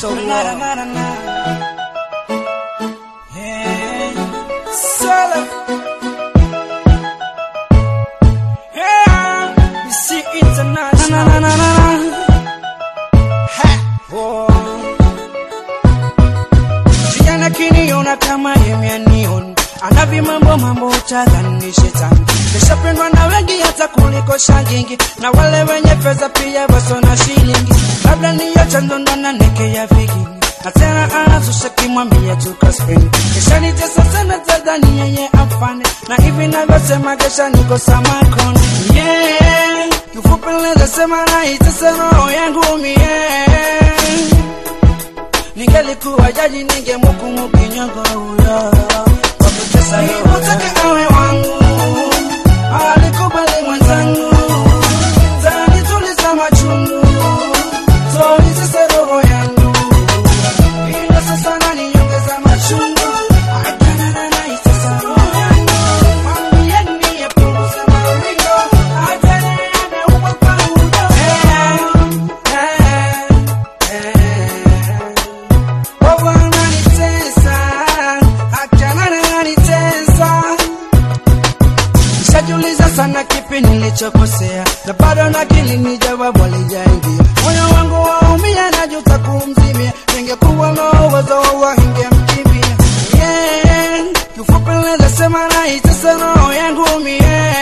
so long. Hey, Solo. Yeah, you see international. Na, na, na, na, na. Ha, oh. Kijana kiniona kama yemianion anavi mambo mambo utadhani shetani kishapendwa na wengi hata kuliko shangingi na wale wenye pesa pia waso na shilingi labda niyo chanzo ndana neke ya vigingi na tena anazusha kimwambia tukaspeni kisha nitesa sana tadhani yeye afane na hivi navyosema kesha niko samakoni yeah. kifupi naweza sema naitesa roho yangu mie ningelikuwa jaji ningemhukumu kinyongo huyo kwa kutesa roho Utake awe wangu alikubali mwenzangu tanituliza machungu tolitesa roho yangu ila sasa naniongeza machungu Achana na naitesa roho yangu mwambieni yapunguze maringo hata naye ameua kwa udo Eh, eh, eh. Bobo ananitesa, achana na ananitesa. Nishajiuliza sana kipi nilichokosea, na bado nakili ni jawabu alijaingia. Moyo wangu waumia, najuta kumzimia, ningekuwa na uwezo wa ningemkimbia. Yeah, kifupi naweza sema naitesa roho yangu mie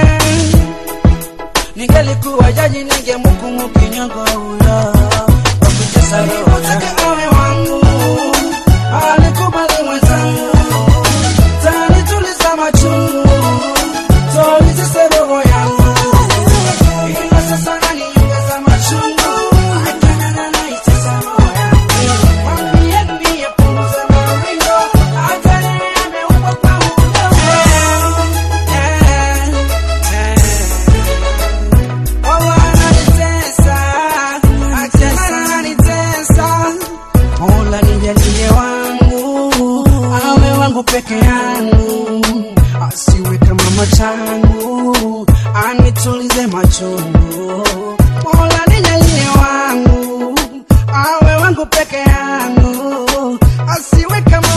ningelikuwa jaji ningemhukumu kinyongo huyo kwa kutesa roho yangu. awe wangu alikubali mwenzangu tanituliza machungu tolitesa roho yangu ila sasa naniongeza machungu achana na naitesa roho yangu mwambieni apunguze maringo hata naye ameua kwa udo Eh, eh, eh. Wao wananitesa, achana wananitesa. Mola nijalie wangu, awe wangu peke yangu, asiwe kama machangu, anitulize machungu. Mola nijalie wangu, awe wangu peke yangu, asiwe kama